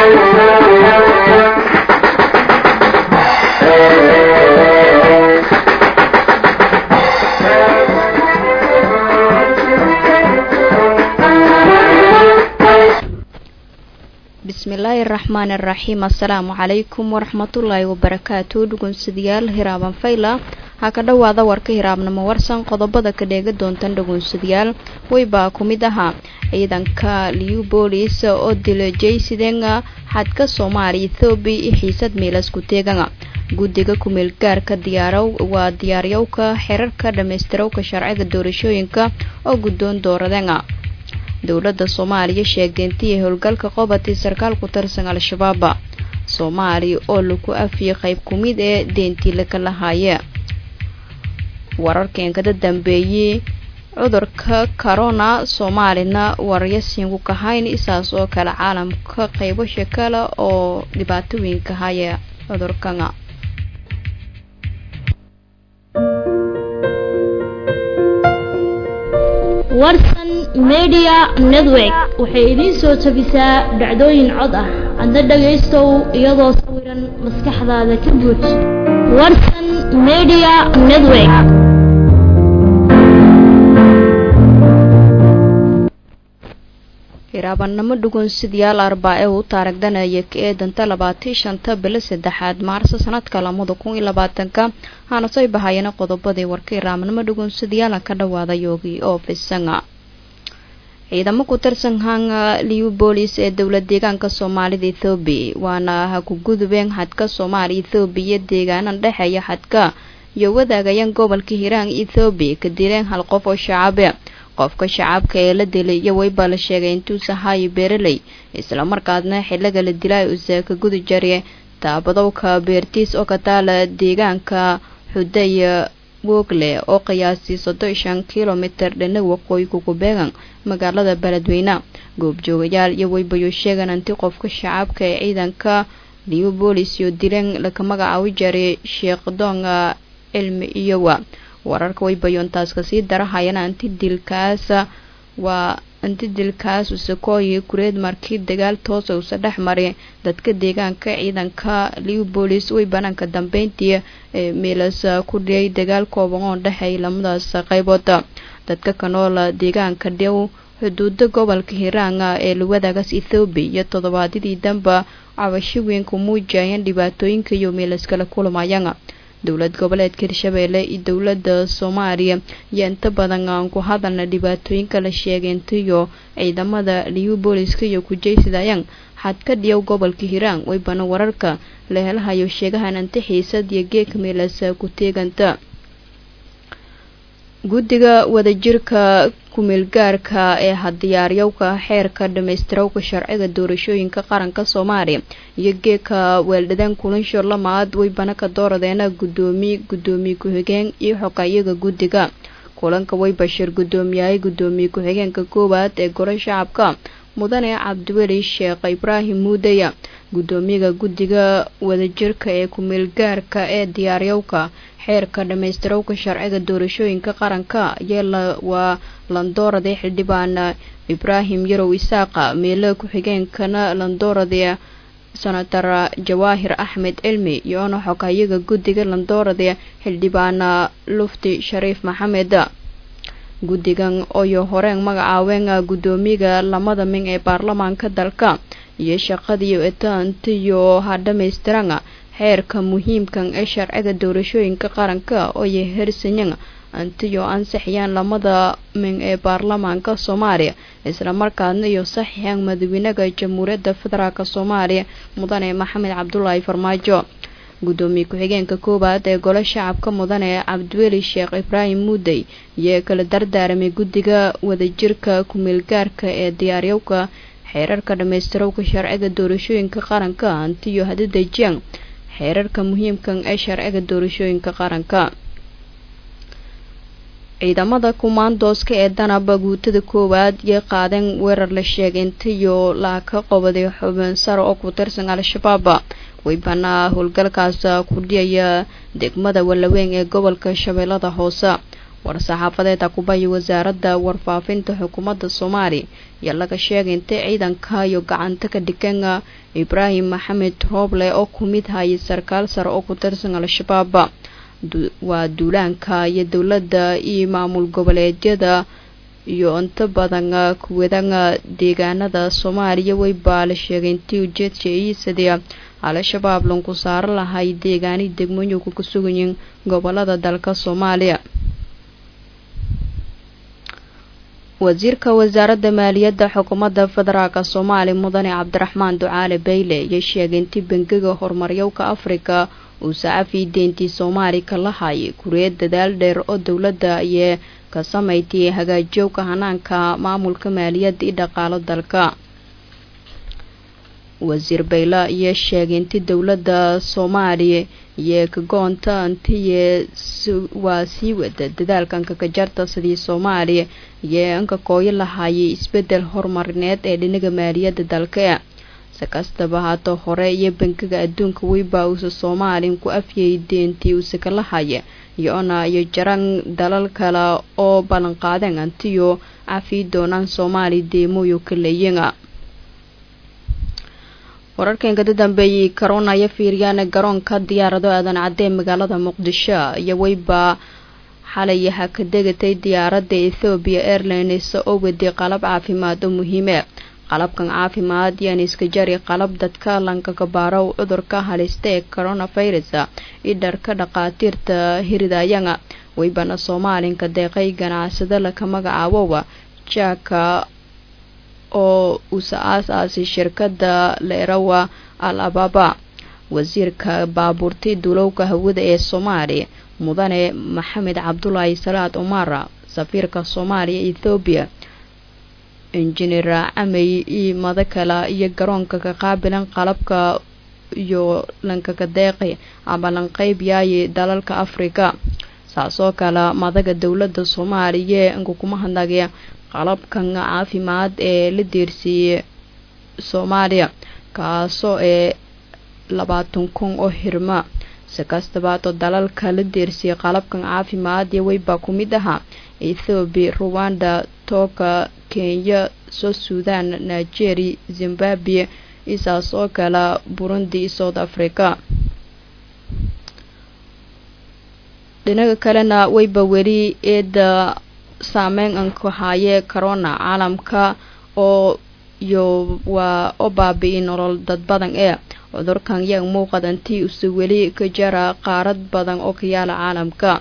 bismillaahi raxmaani raxiim assalaamu calaykum waraxmatullaahi wabarakaatu dhugunsadayaal hiraaban fayla ha ka dhowaada warka hiraabnimo warsan qodobada ka dheega doontan dhugunsadayaal weybaa ku mid ahaa ciidanka liubolis oo dila jaysidenga xadka soomaaliya ethoobiya iyo xiisad miilas ku teeganga guddiga kumeel gaarka diyaaraw waa diyaaryowka xerarka dhammaystirawka sharciga doorashooyinka oo guddoon dooradenga dowladda soomaaliya sheegtay intii howlgalka qobatay sarkaal ku tirsan al-shabaab soomaaliya oo lagu afiyay qayb ku mid ee deentii laga lahaaye wararkan kada dambeeyey cudurka corona soomaalina waryasiinku kahayn isaas oo kale caalamka qaybasha kale oo dhibaatooyinka haya cudurkana warsan media network waxay idiin soo tabisaa dhacdooyin cod ah adna dhagaystow iyadoo sawiran maskaxdaada ka buuj warsan media network hiraabannimo dhugunsidayaal arbaa ee uu taaragdanaya ka eedanta labaatii shanta bilo saddexaad maarso sanadka lamada kun iyo labaatanka haana soo bahayana qodobadii warka hiraabnimo dhugunsadayaala ka dhawaada yoogi oo fisanga ciidamo ku tirsan hanga liubolis ee dowlad deegaanka soomaalida ethoobiya waana ha ku gudubeen xadka soomaaliya ethoobiya deegaanan dhexeeya xadka iyo wadaagayaan gobolka hiiraan ethoobiya ka dileen hal qof oo shacabe qofka shacabka ee la dilay iyo weyba la sheegay intuusa haayo beeraley islamarkaasna xiliga la dilay usa ka gudi jare taabadowka beertiis oo ka taala deegaanka xudaya wogle oo qiyaasii soddon shan kilomitir dhinac waqooyi kukubeegan magaalada beledweyne goobjoogayaal iyo weybayo sheegan anti qofka shacabka ee ciidanka liubolis iyo dileen laka magacaabi jaray sheekh doonga cilmi iyowa wararka waybayoontaas kasii darahayana anti dilkaas waa anti dilkaas usakooyi kureed markii dagaal toosa usa dhex maray dadka deegaanka ciidanka liubolis way banaanka dambeyntii ee meelas ku dhiyay dagaal kooban oo dhexeey lamadaas qaybood dadka kanoola deegaanka dhow xuduuda gobolka hiiraanga ee lawadaagas ethoobiya iyo toddobaadyadii danba cabasho weyn ku muujayeen dhibaatooyinka iyo meelaskala kulmayaan dowlad goboleedka hirshabeelle iyo dowladda soomaaliya iyo inta badan aan ku hadalna dhibaatooyinka la sheegay intiyo ciidamada liubooliska iyo kujaysidayaan xadka dhiyow gobolka hiiraan weybana wararka la helahayo sheegahan inta xiisad iyo geeka meelas ku teeganta guddiga wadajirka kumeelgaarka ee hadiyaaryowka xeerka dhammaystirawka sharciga doorashooyinka qaranka soomaaliya iyo geeka weeldhadeen kulansho lamaad weybana ka dooradeena guddoomiye guddoomiye ku-xigeen iyo xogayaga guddiga kulanka way bashir guddoomiyahay guddoomiye ku-xigeenka koowaad ee gole shacabka mudane cabdiweli sheekh ibraahim muudeya guddoomiyaga guddiga wadajirka ee kumeelgaarka ee diyaaryowka xeerka dhammaystirawka sharciga doorashooyinka qaranka yeela waa landoorade xildhibaan ibraahim yarow isaaqa meelo ku-xigeenkana landoorade senator jawaahir axmed cilmi iyoona xogayaga guddiga landoorade xildhibaan lufti shariif maxamed guddigan oyo horeen magacaabeen guddoomiyaga lamada min ee baarlamaanka dalka iyo shaqadiiyo etaantiyo ha dhammaystiran xeerka muhiimkan ee sharciga doorashooyinka qaranka ooyo hersanyan antiyo ansixiyaan lamada min ee baarlamaanka soomaaliya islamarkaasna iyo saxiixan madaxweynaha jamhuuriyadda federaalk soomaaliya mudane maxamed cabdulaahi farmaajo guddoomiye ku-xigeenka koowaad ee gole shacabka mudane cabdiweli sheekh ibraahim muudey iyo kala dardaaramay guddiga wadajirka kumeelgaarka ee diyaaryowka xeerarka dhammaystirawka sharciga doorashooyinka qaranka antiyo hadidejiyaan xeerarka muhiimkan ee sharciga doorashooyinka qaranka ciidamada kumaandooska ee danaba guutada koowaad iyo qaadeen weerar la sheegay intiyo la ka qobaday xubin sare oo ku tirsan al-shabaab weybanaa howlgalkaas ku dhiyaya degmada wallaweyn ee gobolka shabeellada hoose war-saxaafadeed akubayi wasaaradda warfaafinta xukuumadda soomaaliya ayaa laga sheegay intay ciidanka iyo gacanta ka dhigan ibraahim maxamed rooble oo ku mid hayay sarkaal sare oo ku tirsan al-shabaab waa duulaanka iyo dowladda iyo maamul goboleedyada iyo inta badan kuwadan deegaanada soomaaliya weybaa la sheegay intii ujeedka iisadii al-shabaab lanku saaro lahay deegaani degmooyinku ku sugayiin gobolada dalka soomaaliya wasiirka wasaaradda maaliyadda xukuumadda federaalk soomaaliya mudane cabdiraxmaan ducaale bayle ayaa sheegay intii bangiga horumaryowka afrika uu sacafi deyntii soomaaliya ka lahayay kuriyad dadaal dheer oo dowladda ayee ka samaytay hagaajiyowka hanaanka maamulka maaliyadda iyo dhaqaalo dalka wasiir bayle ayaa sheegay intii dowladda soomaaliya iyo kagoonta intiye waa sii wada dadaalkan kakajarta sidii soomaaliya iyo inka kooyo lahayay isbedel horumarineed ee dhinaga maaliyadda dalka si kastaba haata hore iyo bangiga adduunka weyba uusa soomaaliya ku afyay deentii uuse ka lahaya iyo-ona iyo jaran dalal kale oo ballanqaadeen antiyo cafii doonaan soomaaliya deemooyo ka leeyiga wararkanka da dambeeyey corona iyo fiiriyaan garoonka diyaarado aadan cadee magaalada muqdisho iyo weyba xalay ha ka degatay diyaaradda ethoobiya airlines oo waday qalab caafimaad oo muhiime qalabkan caafimaad yaan iska jari qalab dadka lankaga baaro cudurka halista ee coronavirus idharka dhaqaatiirta hiridayanga weybana soomaalinka deeqay ganacsado laka magacaabowa jaaka oo usa aas-aasay shirkadda leerawa al ababa wasiirka baabuurtay duulowka hawada ee soomaaliya mudane maxamed cabdulaahi salaad umara safiirka soomaaliya ethoobiya injineer camey iyo madakala iyo garoonka ka qaabilan qalabka iyo lankaga deeqi ama lanqeyb yaayi dalalka afrika saasoo kale madaga dowladda soomaaliya inka kuma hadlagaya qalabkan caafimaad ee la deersiiyey soomaaliya kaasoo ee labaatan kun oo hirma si kastabaado dalalka la deersiyey qalabkan caafimaad iyo weybaa ku mid ahaa ethoobiya ruwanda tooka kenya soo suudan nigeria zimbabwe isaas oo kale burundi iyo south africa dhinaga kalena weyba weli eeda saameyn anku haayee corona caalamka oo iyo waa oo baabi-i nolol dad badan ee cudurkan yaa muuqadantii use weli ka jara qaarad badan oo ka yaala caalamka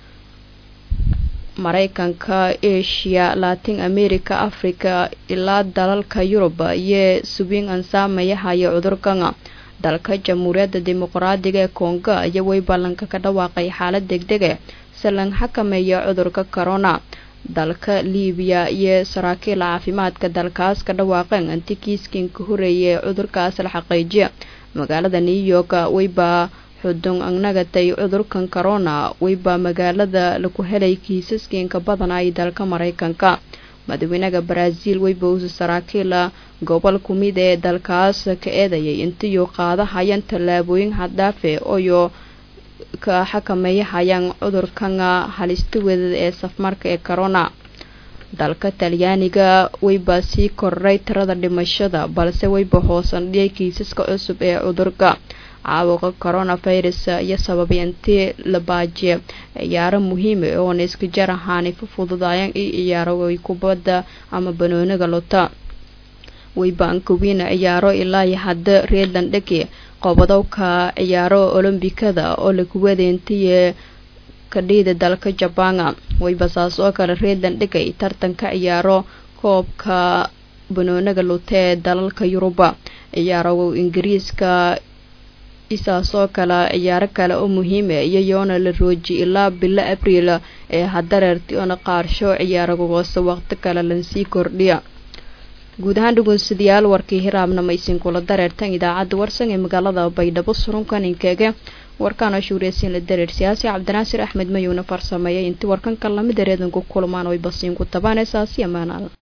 maraykanka asia latin america africa ilaa dalalka yurub iyo subiin an saameya haya cudurkan dalka jamhuuriyadda dimuqraadiga ee kongo iyo way ballanka ka dhawaaqay xaalad degdege si lan xakameeya cudurka corona dalka libiya iyo saraakiil caafimaadka dalkaas ka dhawaaqeen anti kiiskin ka horeeyay cudurkaas la xaqiijiya magaalada new york weybaa xudun agnagatay cudurkan corona weybaa magaalada laku helay kiisaskinka badanay dalka maraykanka madaxweynaha brazil weyba uusa saraakiila gobol ku mid ee dalkaas ka eedayay intiyu qaadahayaan tallaabooyin haddhaafe oyo ka xakameeyahayaan cudurkan halista wadada ee safmarka ee corona dalka talyaaniga weyba sii koray tirada dhimashada balse weyba hoosan dhiyay kiisaska cusub ee cudurka caabuqa coronavirus iyo sababay intii la baajiye ciyaaro muhiima oona iska jar ahaanay fa fududaayaan i ciyaaro ay kubadda ama banooniga lota weybaankawiina ciyaaro ilaa iyo hadda reedland dheke qobadowka ciyaaro olombikada oo lakuwadeentiye kadhiida dalka jabana weyba saas oo kale reedland dhegay tartanka ciyaaro koobka banooniga luta ee dalalka yuruba ciyaaro ingiriiska isaasoo kale ciyaaro kale oo muhiima iyo yoona la rooji ilaa bilo abriil ee hadareerti oona qaarsho ciyaaragogoose waqti kale lansii kordhiya guud ahaan dhugunsidayaal warkii hiraabna maysin kula dareertan idaacadda warsan ee magaalada baydhabo surunkan inkeege warkaana shuuriyasiin la dareer siyaasi cabdinaasir axmed mayuuna farsameeyay intii warkanka lamid ereedanku kulmaan oy basiinku tabaan ee saasi amaanaal